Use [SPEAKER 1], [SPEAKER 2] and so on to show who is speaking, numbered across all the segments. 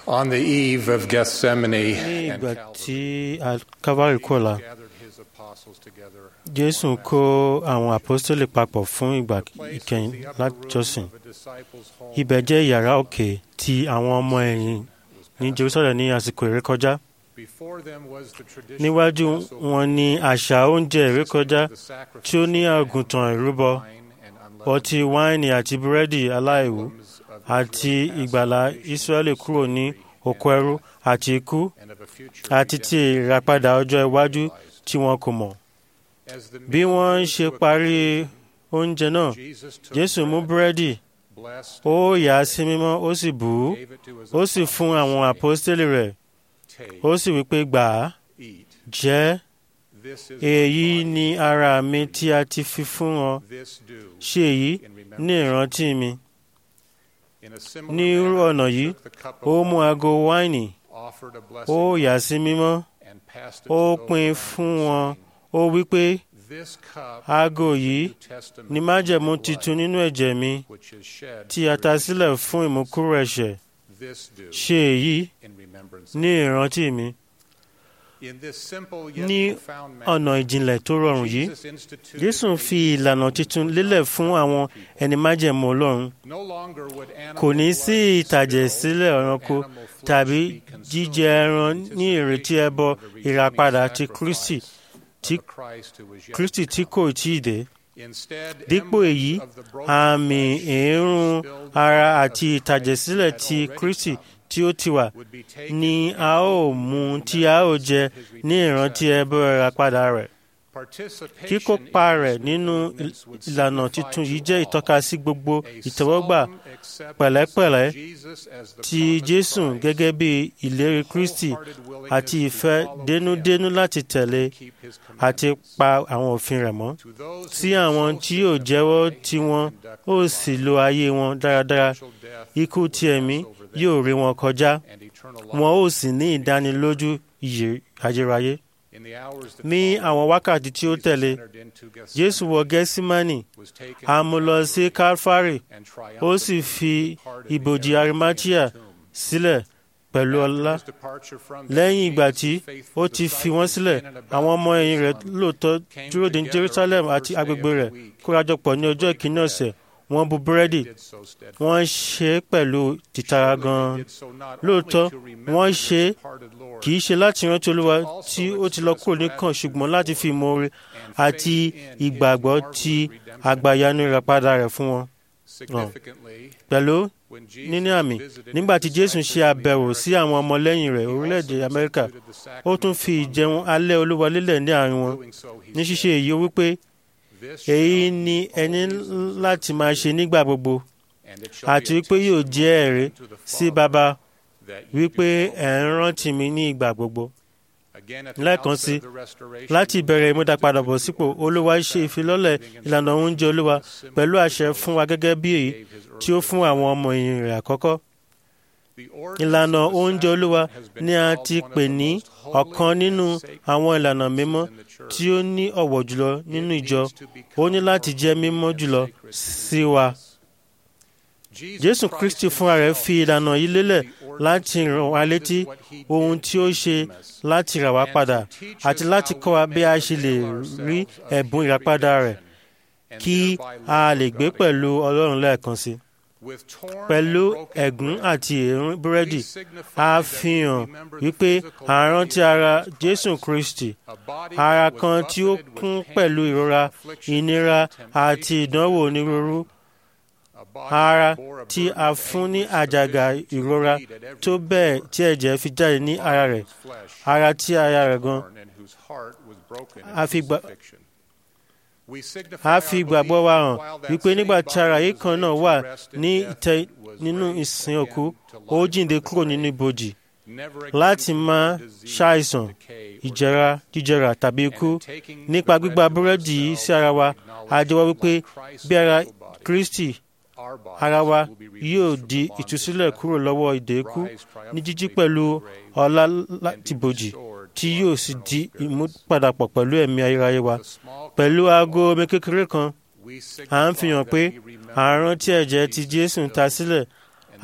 [SPEAKER 1] On the eve of Gethsemane
[SPEAKER 2] ní
[SPEAKER 1] and
[SPEAKER 2] ìgbà
[SPEAKER 1] Calvary,
[SPEAKER 2] tí Calvary kọ̀la
[SPEAKER 1] gathered his apostles together.
[SPEAKER 2] Jésù kó àwọn àpọ́stélì papọ̀ fún ìgbà
[SPEAKER 1] Place
[SPEAKER 2] ìkẹyìn
[SPEAKER 1] was the upper
[SPEAKER 2] láti
[SPEAKER 1] room
[SPEAKER 2] jọ́sìn.
[SPEAKER 1] of a disciple's home.
[SPEAKER 2] Ibẹ̀ jẹ́ yàrá òkè tí àwọn ọmọ ẹ̀yìn ní Jerusalem ní àsìkò ìrékọjá.
[SPEAKER 1] Before them was the traditional
[SPEAKER 2] Níwájú
[SPEAKER 1] Passover
[SPEAKER 2] wọn ni àṣà oúnjẹ ìrékọjá
[SPEAKER 1] the sacrifice
[SPEAKER 2] tí ó ní àgùntàn ìrúbọ,
[SPEAKER 1] wine and unleavened
[SPEAKER 2] ọtí wáìnì àti búrẹ́dì aláìwú
[SPEAKER 1] emblems of
[SPEAKER 2] àti
[SPEAKER 1] Israel's
[SPEAKER 2] ìgbàlà
[SPEAKER 1] past
[SPEAKER 2] Ísírẹ́lì kúrò ní oko ẹrú àti ikú
[SPEAKER 1] and of a future
[SPEAKER 2] àti ti ìràpadà ọjọ́ iwájú tí wọn kò mọ̀.
[SPEAKER 1] As the
[SPEAKER 2] Bí
[SPEAKER 1] meal
[SPEAKER 2] wọ́n
[SPEAKER 1] drew
[SPEAKER 2] ṣe
[SPEAKER 1] to a
[SPEAKER 2] parí oúnjẹ náà,
[SPEAKER 1] Jesus took
[SPEAKER 2] Jésù mú
[SPEAKER 1] bread,
[SPEAKER 2] búrẹ́dì,
[SPEAKER 1] blessed,
[SPEAKER 2] ó yà á sí mímọ́, ó sì bù ú,
[SPEAKER 1] gave it to his
[SPEAKER 2] ó sì fún àwọn àpọ́stélì rẹ̀,
[SPEAKER 1] Take,
[SPEAKER 2] ó sì wí pé gbà á,
[SPEAKER 1] eat.
[SPEAKER 2] jẹ́
[SPEAKER 1] This is my
[SPEAKER 2] èyí
[SPEAKER 1] body.
[SPEAKER 2] ni ara mi tí a ti fi fún ọ.
[SPEAKER 1] This do
[SPEAKER 2] Ṣe èyí
[SPEAKER 1] in
[SPEAKER 2] ní
[SPEAKER 1] remembrance.
[SPEAKER 2] ìrántí mi.
[SPEAKER 1] In a similar
[SPEAKER 2] Ní irú
[SPEAKER 1] manner,
[SPEAKER 2] ọ̀nà
[SPEAKER 1] he
[SPEAKER 2] yìí,
[SPEAKER 1] took the cup of
[SPEAKER 2] ó mú
[SPEAKER 1] wine,
[SPEAKER 2] ago wáìnì,
[SPEAKER 1] offered a
[SPEAKER 2] ó
[SPEAKER 1] blessing,
[SPEAKER 2] yà á sí mímọ́,
[SPEAKER 1] and passed it
[SPEAKER 2] ó
[SPEAKER 1] to those
[SPEAKER 2] pín
[SPEAKER 1] around
[SPEAKER 2] fún
[SPEAKER 1] him,
[SPEAKER 2] wọn,
[SPEAKER 1] saying,
[SPEAKER 2] ó wí pé
[SPEAKER 1] This cup
[SPEAKER 2] ago
[SPEAKER 1] is the
[SPEAKER 2] yìí
[SPEAKER 1] New Testament
[SPEAKER 2] ni
[SPEAKER 1] in
[SPEAKER 2] májẹ̀mú
[SPEAKER 1] my
[SPEAKER 2] titun
[SPEAKER 1] blood,
[SPEAKER 2] nínú ẹ̀jẹ̀ mi
[SPEAKER 1] which is shed
[SPEAKER 2] tí a
[SPEAKER 1] for
[SPEAKER 2] ta
[SPEAKER 1] your
[SPEAKER 2] sílẹ̀
[SPEAKER 1] sins.
[SPEAKER 2] fún ìmúkúrò ẹ̀ṣẹ̀.
[SPEAKER 1] This do
[SPEAKER 2] Ṣe èyí
[SPEAKER 1] in remembrance.
[SPEAKER 2] ní ìrántí mi.
[SPEAKER 1] In this simple yet
[SPEAKER 2] Ní
[SPEAKER 1] profound manner,
[SPEAKER 2] ọ̀nà ìjìnlẹ̀ tó rọrùn yìí,
[SPEAKER 1] Jesus instituted
[SPEAKER 2] Jésù
[SPEAKER 1] a
[SPEAKER 2] fi ìlànà titun lélẹ̀ fún àwọn ẹni májẹ̀mú Ọlọ́run.
[SPEAKER 1] No longer would animal
[SPEAKER 2] Kò ní sí
[SPEAKER 1] blood
[SPEAKER 2] ìtàjẹ̀
[SPEAKER 1] spill
[SPEAKER 2] sílẹ̀
[SPEAKER 1] or
[SPEAKER 2] ẹranko
[SPEAKER 1] animal flesh
[SPEAKER 2] tàbí
[SPEAKER 1] be consumed
[SPEAKER 2] jíjẹ ẹran
[SPEAKER 1] in
[SPEAKER 2] ní ìrètí
[SPEAKER 1] anticipation
[SPEAKER 2] ẹbọ
[SPEAKER 1] of the redeeming
[SPEAKER 2] ìràpadà ti
[SPEAKER 1] sacrifice
[SPEAKER 2] Kristi
[SPEAKER 1] of
[SPEAKER 2] tí
[SPEAKER 1] a Christ who was yet
[SPEAKER 2] Kristi
[SPEAKER 1] to
[SPEAKER 2] tí
[SPEAKER 1] come.
[SPEAKER 2] kò tí ì dé.
[SPEAKER 1] Instead,
[SPEAKER 2] Dípò
[SPEAKER 1] emblems
[SPEAKER 2] èyí,
[SPEAKER 1] of the broken
[SPEAKER 2] àmì
[SPEAKER 1] flesh
[SPEAKER 2] èérún
[SPEAKER 1] spilled
[SPEAKER 2] ara
[SPEAKER 1] blood
[SPEAKER 2] àti
[SPEAKER 1] of
[SPEAKER 2] ìtàjẹ̀sílẹ̀
[SPEAKER 1] Christ
[SPEAKER 2] ti
[SPEAKER 1] had already
[SPEAKER 2] Kristi
[SPEAKER 1] come
[SPEAKER 2] tí ó ti wà
[SPEAKER 1] would be taken
[SPEAKER 2] ni
[SPEAKER 1] in
[SPEAKER 2] a ó mú tí a ó jẹ ní ìrántí ẹbọ ìràpadà rẹ̀.
[SPEAKER 1] Participation
[SPEAKER 2] Kíkópa
[SPEAKER 1] in
[SPEAKER 2] rẹ̀
[SPEAKER 1] this
[SPEAKER 2] nínú
[SPEAKER 1] ordinance would
[SPEAKER 2] ìlànà
[SPEAKER 1] signify
[SPEAKER 2] titun yìí
[SPEAKER 1] to
[SPEAKER 2] jẹ́
[SPEAKER 1] all
[SPEAKER 2] ìtọ́ka sí gbogbo
[SPEAKER 1] a
[SPEAKER 2] ìtẹ́wọ́gbà
[SPEAKER 1] solemn acceptance
[SPEAKER 2] pẹ̀lẹ́pẹ̀lẹ́
[SPEAKER 1] of Jesus as the
[SPEAKER 2] ti
[SPEAKER 1] promised
[SPEAKER 2] Jésù
[SPEAKER 1] Christ,
[SPEAKER 2] gẹ́gẹ́ bí ìlérí Kristi
[SPEAKER 1] wholehearted willingness
[SPEAKER 2] àti
[SPEAKER 1] to
[SPEAKER 2] ìfẹ́
[SPEAKER 1] follow
[SPEAKER 2] dénúdénú
[SPEAKER 1] him,
[SPEAKER 2] láti tẹ̀lé
[SPEAKER 1] keep his
[SPEAKER 2] àti
[SPEAKER 1] commandments.
[SPEAKER 2] pa àwọn òfin rẹ̀ mọ́.
[SPEAKER 1] To those who
[SPEAKER 2] Sí
[SPEAKER 1] would
[SPEAKER 2] àwọn
[SPEAKER 1] so
[SPEAKER 2] tí yóò jẹ́wọ́ tí wọ́n
[SPEAKER 1] conduct
[SPEAKER 2] ó
[SPEAKER 1] their
[SPEAKER 2] sì
[SPEAKER 1] lives,
[SPEAKER 2] lo ayé wọn dáradára,
[SPEAKER 1] spiritual death
[SPEAKER 2] ikú
[SPEAKER 1] would
[SPEAKER 2] ti
[SPEAKER 1] pass
[SPEAKER 2] ẹ̀mí
[SPEAKER 1] over them,
[SPEAKER 2] yóò rí wọn kọjá,
[SPEAKER 1] and eternal
[SPEAKER 2] wọn ó
[SPEAKER 1] life
[SPEAKER 2] sì ní ìdánilójú ìyè ayérayé.
[SPEAKER 1] in the hours that
[SPEAKER 2] Ní
[SPEAKER 1] followed,
[SPEAKER 2] àwọn wákàtí tí ó
[SPEAKER 1] Jesus
[SPEAKER 2] tẹ̀lé,
[SPEAKER 1] entered into Gethsemane,
[SPEAKER 2] Jésù wọ Gẹ́símánì,
[SPEAKER 1] was taken
[SPEAKER 2] a
[SPEAKER 1] to
[SPEAKER 2] mú lọ sí Kálfárì,
[SPEAKER 1] and
[SPEAKER 2] ó sì
[SPEAKER 1] triumphantly
[SPEAKER 2] fi
[SPEAKER 1] departed the
[SPEAKER 2] ibojì
[SPEAKER 1] area
[SPEAKER 2] Arimatia
[SPEAKER 1] of the tomb.
[SPEAKER 2] sílẹ̀ pẹ̀lú
[SPEAKER 1] After
[SPEAKER 2] ọlá.
[SPEAKER 1] his departure from them,
[SPEAKER 2] Lẹ́yìn ìgbà
[SPEAKER 1] Jesus'
[SPEAKER 2] tí
[SPEAKER 1] faithful
[SPEAKER 2] ó ti fi wọ́n
[SPEAKER 1] disciples
[SPEAKER 2] sílẹ̀,
[SPEAKER 1] in and about
[SPEAKER 2] àwọn ọmọ ẹ̀yìn rẹ̀
[SPEAKER 1] Jerusalem
[SPEAKER 2] lóòótọ́
[SPEAKER 1] came
[SPEAKER 2] dúró de
[SPEAKER 1] together
[SPEAKER 2] Jerusalem
[SPEAKER 1] on the
[SPEAKER 2] àti
[SPEAKER 1] first day
[SPEAKER 2] agbègbè
[SPEAKER 1] of the
[SPEAKER 2] rẹ̀
[SPEAKER 1] week
[SPEAKER 2] kórajọpọ̀ ní ọjọ́
[SPEAKER 1] break
[SPEAKER 2] ìkíní
[SPEAKER 1] bread.
[SPEAKER 2] ọ̀sẹ̀. Wọ́n bu búrẹ́dì,
[SPEAKER 1] They did so steadfastly.
[SPEAKER 2] wọ́n ṣe é pẹ̀lú tìtara
[SPEAKER 1] Surely they
[SPEAKER 2] gan-an.
[SPEAKER 1] did so not
[SPEAKER 2] Lóòótọ́,
[SPEAKER 1] only to remember
[SPEAKER 2] wọ́n
[SPEAKER 1] the
[SPEAKER 2] ṣe é
[SPEAKER 1] departed Lord,
[SPEAKER 2] kì í ṣe láti rántí Olúwa tí ó ti lọ kúrò níkàn ṣùgbọ́n láti fi ìmoore
[SPEAKER 1] and
[SPEAKER 2] àti
[SPEAKER 1] faith in his
[SPEAKER 2] ìgbàgbọ́
[SPEAKER 1] marvelous
[SPEAKER 2] ti
[SPEAKER 1] redemption.
[SPEAKER 2] àgbàyanu ìràpadà rẹ̀ fún wọn.
[SPEAKER 1] Significantly,
[SPEAKER 2] Pẹ̀lú
[SPEAKER 1] when Jesus
[SPEAKER 2] níní àmì,
[SPEAKER 1] visited
[SPEAKER 2] nígbà
[SPEAKER 1] his
[SPEAKER 2] tí Jésù
[SPEAKER 1] disciples
[SPEAKER 2] ṣe
[SPEAKER 1] in
[SPEAKER 2] àbẹ̀wò
[SPEAKER 1] the
[SPEAKER 2] sí àwọn ọmọlẹ́yìn rẹ̀
[SPEAKER 1] He also
[SPEAKER 2] orílẹ̀-èdè Amẹ́ríkà,
[SPEAKER 1] instituted the
[SPEAKER 2] ó tún
[SPEAKER 1] sacraments
[SPEAKER 2] fi
[SPEAKER 1] among
[SPEAKER 2] ìjẹun
[SPEAKER 1] them.
[SPEAKER 2] alẹ́ Olúwa lélẹ̀ ní àárín wọn.
[SPEAKER 1] Doing so, he
[SPEAKER 2] Ní
[SPEAKER 1] said,
[SPEAKER 2] ṣíṣe èyí ó wípé
[SPEAKER 1] "This
[SPEAKER 2] èyí
[SPEAKER 1] shall
[SPEAKER 2] ni
[SPEAKER 1] be
[SPEAKER 2] ẹni
[SPEAKER 1] always
[SPEAKER 2] láti máa ṣe nígbà gbogbo
[SPEAKER 1] and it shall
[SPEAKER 2] àti
[SPEAKER 1] be a
[SPEAKER 2] wípé yóò
[SPEAKER 1] testimony
[SPEAKER 2] jẹ́ ẹ̀rí
[SPEAKER 1] unto the
[SPEAKER 2] sí
[SPEAKER 1] Father
[SPEAKER 2] Baba
[SPEAKER 1] that you
[SPEAKER 2] wípé
[SPEAKER 1] do
[SPEAKER 2] ẹ̀ ń
[SPEAKER 1] always."
[SPEAKER 2] rántí mi ní ìgbà gbogbo.
[SPEAKER 1] Again, at the
[SPEAKER 2] Lẹ́ẹ̀kan
[SPEAKER 1] outset
[SPEAKER 2] sí,
[SPEAKER 1] of the restoration,
[SPEAKER 2] Láti
[SPEAKER 1] the
[SPEAKER 2] ìbẹ̀rẹ̀
[SPEAKER 1] Lord
[SPEAKER 2] ìmúdàpadàbọ̀
[SPEAKER 1] instituted
[SPEAKER 2] sípò,
[SPEAKER 1] the
[SPEAKER 2] Olúwa
[SPEAKER 1] ordinance
[SPEAKER 2] ṣe
[SPEAKER 1] of
[SPEAKER 2] ìfilọ́lẹ̀
[SPEAKER 1] fasting
[SPEAKER 2] ìlànà oúnjẹ Olúwa
[SPEAKER 1] similar
[SPEAKER 2] pẹ̀lú
[SPEAKER 1] to
[SPEAKER 2] àṣẹ
[SPEAKER 1] those
[SPEAKER 2] fún wa gẹ́gẹ́ bí èyí
[SPEAKER 1] he gave his
[SPEAKER 2] tí ó fún
[SPEAKER 1] earlier
[SPEAKER 2] àwọn ọmọ ẹ̀yìn rẹ̀ àkọ́kọ́.
[SPEAKER 1] The ordinance
[SPEAKER 2] Ìlànà
[SPEAKER 1] of the
[SPEAKER 2] oúnjẹ Olúwa
[SPEAKER 1] sacrament has been
[SPEAKER 2] ni a
[SPEAKER 1] called
[SPEAKER 2] ti
[SPEAKER 1] one of
[SPEAKER 2] pè
[SPEAKER 1] the
[SPEAKER 2] ní
[SPEAKER 1] most holy
[SPEAKER 2] ọ̀kan
[SPEAKER 1] and
[SPEAKER 2] nínú
[SPEAKER 1] sacred
[SPEAKER 2] àwọn ìlànà
[SPEAKER 1] ordinances
[SPEAKER 2] mímọ́
[SPEAKER 1] in the church.
[SPEAKER 2] tí ó ní ọ̀wọ̀ jùlọ nínú
[SPEAKER 1] It
[SPEAKER 2] ìjọ.
[SPEAKER 1] needs to
[SPEAKER 2] Ó
[SPEAKER 1] become
[SPEAKER 2] ní láti
[SPEAKER 1] more
[SPEAKER 2] jẹ́
[SPEAKER 1] holy
[SPEAKER 2] mímọ́
[SPEAKER 1] and
[SPEAKER 2] jùlọ
[SPEAKER 1] sacred
[SPEAKER 2] sí wa.
[SPEAKER 1] to Jesus
[SPEAKER 2] Jésù
[SPEAKER 1] Christ
[SPEAKER 2] Kristi fúnra rẹ̀
[SPEAKER 1] himself
[SPEAKER 2] fi ìlànà yìí lélẹ̀
[SPEAKER 1] the ordinance
[SPEAKER 2] láti ràn wá létí
[SPEAKER 1] what he
[SPEAKER 2] ohun
[SPEAKER 1] did
[SPEAKER 2] tí ó
[SPEAKER 1] to
[SPEAKER 2] ṣe
[SPEAKER 1] redeem us.
[SPEAKER 2] láti rà wá padà àti láti kọ́ wa bí a ṣe lè rí ẹ̀bùn ìràpadà rẹ̀ kí a lè gbé pẹ̀lú Ọlọ́run lẹ́ẹ̀kan sí. Pẹ̀lú ẹ̀gún àti èérún búrẹ́dì, a fi hàn wípé à ń rántí ara Jésù Kristi, ara kan tí ó kún pẹ̀lú ìrora, ìnira àti ìdánwò onírúurú, ara tí a fún ní àjàgà ìrora tó bẹ́ẹ̀ tí ẹ̀jẹ̀ fi jáde ní ara rẹ̀, ara tí aya rẹ̀ gan. A fi gbà- a fi ìgbàgbọ́ wa hàn wípé nígbà tí ara yìí kan náà wà ní ìtẹ́ nínú ìsìn òkú, ó jíǹde kúrò nínú ibojì láti máa ṣàìsàn, ìjẹra, jíjẹrà tàbí ikú. Nípa gbígba búrẹ́dì yìí sí ara wa, a jẹ́wọ́ wípé bí ara Kristi ara wa yóò di ìtúsílẹ̀ kúrò lọ́wọ́ ìdè ikú ní jíjí pẹ̀lú ọlá láti bòjì tí yóò sì di ìmúpadàpọ̀ pẹ̀lú ẹ̀mí ayérayé wa. Pẹ̀lú aago omi kékeré kan, à ń fi hàn pé à ń rántí ẹ̀jẹ̀ tí Jésù ta sílẹ̀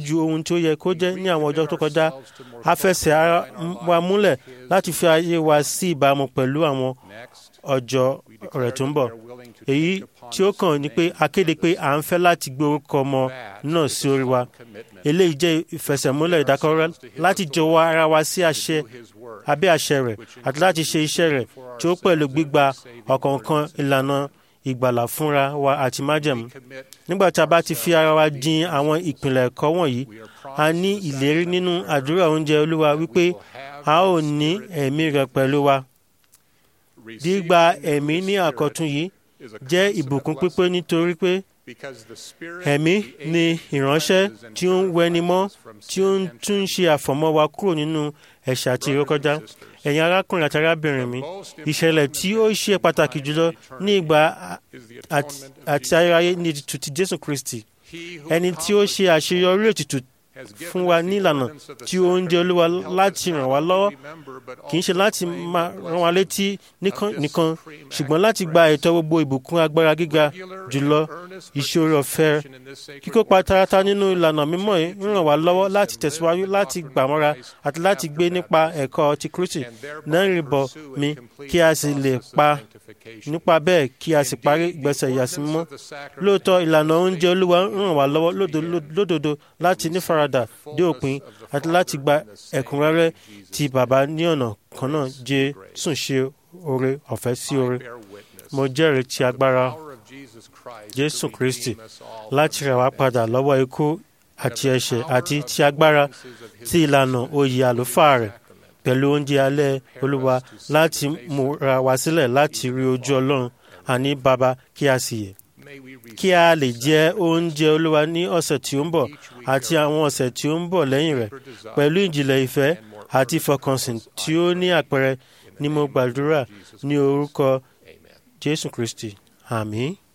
[SPEAKER 2] ju ohun tí ó yẹ kó jẹ́ ní àwọn ọjọ́ tó kọjá a fẹsẹ̀ ara wa múlẹ̀ láti fi ayé wa sí ìbámu pẹ̀lú àwọn ọjọ́ rẹ̀ tó ń bọ̀ èyí tí ó kàn ní pé a kéde pé à ń fẹ́ láti gbé orúkọ ọmọ náà sí orí wa eléyìí jẹ́ ìfẹsẹ̀múlẹ̀ ìdákọ́rẹ́ láti jọ̀wọ́ ara wa sí àṣẹ abẹ́ àṣẹ rẹ̀ àti láti ṣe iṣẹ́ rẹ̀ tí ó pẹ̀lú gbígba ọ̀kọ̀ọ̀kan ìlànà ìgbàlà fúnra wa àti májẹ̀mú. nígbà tí a bá ti fi ara wa jin àwọn ìpìlẹ̀ ẹ̀kọ́ wọ̀nyí a ní ìlérí nínú àdúrà oúnjẹ olúwa wípé a ó ní ẹ̀mí rẹ̀ pẹ̀lú wa. gbígba ẹ̀mí ní àkọ́tún yìí jẹ́ ìbùkún pípé nítorí pé ẹ̀mí ni ìránṣẹ́ tí ó ń wẹni mọ́ tí ó ń tún ṣe àfọ̀mọ́ wa kúrò nínú ẹ̀ṣẹ̀ àti ìrékọjá ẹ̀yin arákùnrin àti arábìnrin mi ìṣẹ̀lẹ̀ tí ó ṣe pàtàkì jùlọ ní ìgbà àti ayérayé ní ètùtù ti Jésù Kristi ẹni tí ó ṣe àṣeyọrí ètùtù fún wa nílànà tí ó ń jẹ olúwa láti ràn wá lọ́wọ́ kì í ṣe láti máa rán wa létí nìkan ṣùgbọ́n láti gba ẹ̀tọ́ gbogbo ìbùkún agbára gíga jùlọ ìṣòro ọ̀fẹ́ kíkópa tarata nínú ìlànà mímọ́ yìí ń ràn wá lọ́wọ́ láti tẹ̀síwájú láti gbàmọ́ra àti láti gbé nípa ẹ̀kọ́ ti Kristi náà rìbọ̀ mi kí a sì lè pa nípa bẹ́ẹ̀ kí a sì parí ìgbésẹ̀ ìyàsímọ́ lóòótọ́ ìlànà oúnjẹ olúwa ń ràn wá lọ́wọ́ lódodo láti nífaradà dé òpin àti láti gba ẹ̀kúnrẹ́rẹ́ ti bàbá ní ọ̀nà kan náà Jésù ṣe oore ọ̀fẹ́ sí oore mo jẹ́rìí ti agbára Jésù Kristi láti rà wá padà lọ́wọ́ ikú àti ẹ̀ṣẹ̀ àti ti agbára ti ìlànà oyè àlùfáà rẹ̀ pẹ̀lú oúnjẹ alẹ́ olúwa láti múra wá sílẹ̀ láti rí ojú ọlọ́run àní bàbá kí a sì yè kí a lè jẹ oúnjẹ olúwa ní ọ̀sẹ̀ tí ó ń bọ̀ àti àwọn ọ̀sẹ̀ tí ó ń bọ̀ lẹ́yìn rẹ̀ pẹ̀lú ìjìnlẹ̀ ìfẹ́ àti ìfọkànsìn tí ó ní àpẹẹrẹ ni mo gbàdúrà ní orúkọ jésù kristi àmín.